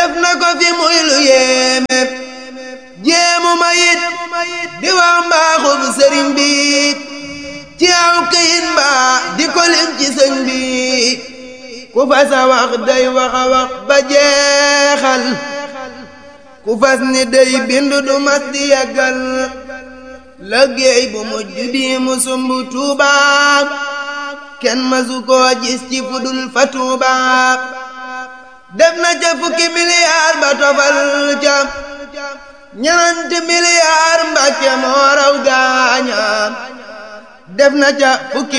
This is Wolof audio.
def na ko fi muy lu yéeme jéemu ma yit di wax mbaaxub sëriñ bi ci aw këyit mbaa di ko lim ci sëñ bi ku fas a wax day wax a wax ba jeexal ku fas ni day bind du mas di yàggal liggéey bu mujj bi mu sumb Tuuba kenn masu koo gis ci fudul fa Tuuba def na ca fukki miliyaar ba tofal ca ñenanti miliyaar Mbàkke moo raw gaaña def na ca fukki